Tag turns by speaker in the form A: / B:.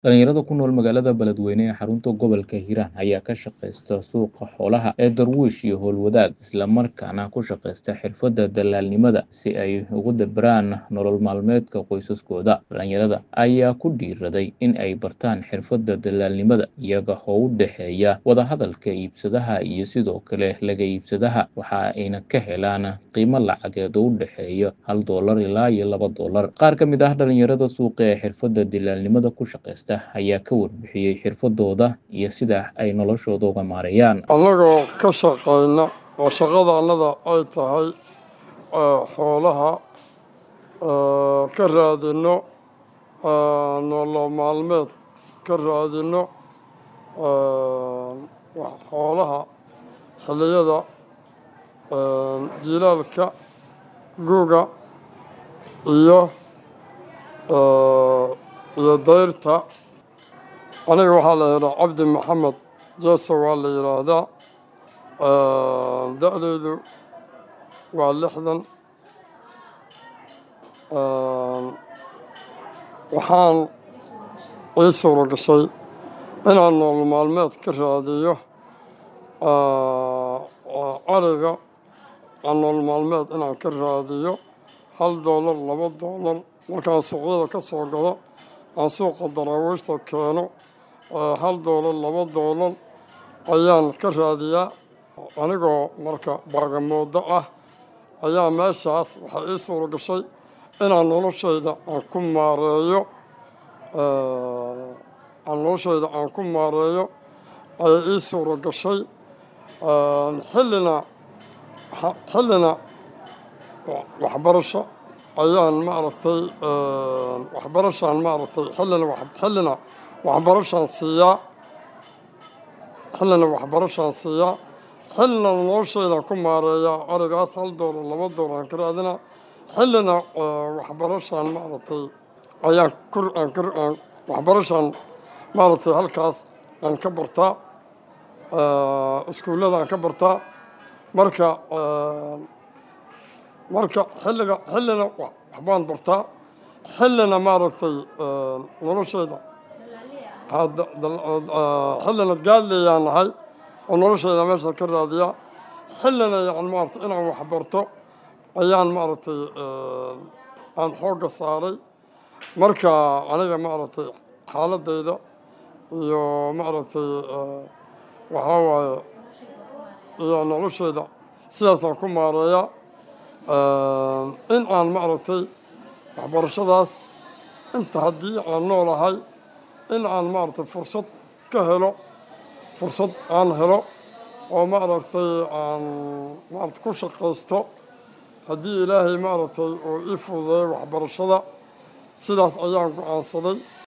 A: Dhalinyarada ku nool magaalada Beledweyne ee xarunta gobolka Hiiraan ayaa ka shaqeysta suuqa xoolaha ee Darwiish iyo Howlwadaag isla markaana ku shaqeysta xirfadda dalaalnimada si ay ugu dabaraan nolol maalmeedka qoysaskooda. Dhalinyarada ayaa ku dhiirraday in ay bartaan xirfadda dalaalnimada iyaga oo u dhexeeya wada hadalka iibsadaha iyo sidoo kale laga iibsadaha waxa ayna ka helaan qiimo lacageed oo u dhexeeya hal doolar ilaa iyo laba doolar. Qaar ka mid ah dhalinyarada suuqa ee xirfadda dalaalnimada ku shaqeysta ayaa ka warbixiyey xirfadooda iyo sida ay noloshooda uga maareeyaan.
B: annagoo ka shaqayna oo shaqada annada ay tahay ee, xoolaha ee, ka raadino ee, nolol maalmeed ka raadino ee, wax xoolaha xilliyada ee, jiilaalka guga iyo ee, iyo dayrta aniga waxaa la yidhaha cabdi maxamed jeeso waa la yidhaahdaa Ee, da-daydu waa lixdan Ee, waxaan ii suura gashay inaan nolol maalmeed ka raadiyo ee, oo ariga aan nolol maalmeed inaan ka raadiyo hal doolar laba doolar markaan suuqyada ka soo gado aan suuqa daraawiishta keeno ee, hal doolar laba doolar ayaan ka raadiyaa anigoo marka baagamoodo ah ayaa meeshaas waxaa ii suura gashay inaan noloshayda aan ku maareeyo ee, aan noloshayda aan ku maareeyo ayay ii suura gashay Ee, xillina xa- xillina wa- waxbarasho ayaan maaragtay ee, waxbarashaan maaragtay xillina wax- xillina waxbarashaan siiyaa xillina waxbarashaan siiyaa xillina noloshaydan ku maareeyaa arigaas hal doolar laba doolar aan ka raadinaa xillina ee, waxbarashaan maaragtay ayaan kur aan kur aan waxbarashaan maaragtay halkaas aan ka bartaa ee, iskuullada aan ka bartaa marka ee, marka xilliga xillina wax- waxbaan bartaa xillina maaragtay ee, noloshayda hadda dal- ee, xillina gaadleyaan nahay oo noloshayda meesha ka raadiyaa xillina yani maaragtay inaan wax barto ayaan maaragtay ee, aan xoogga saaray marka aniga maaragtay xaaladayda iyo maaragtay ee, waxaa waaye iyo noloshayda sidaasaan ku maareeyaa Ee, in aan maaragtay waxbarashadaas inta haddii aan noolahay in aan maaragtay fursad ka helo fursad aan helo oo maaragtay aan maaragtay ku shaqaysto haddii ilaahay maaragtay uu ii fududeeyo waxbarashada sidaas ayaan go-aansaday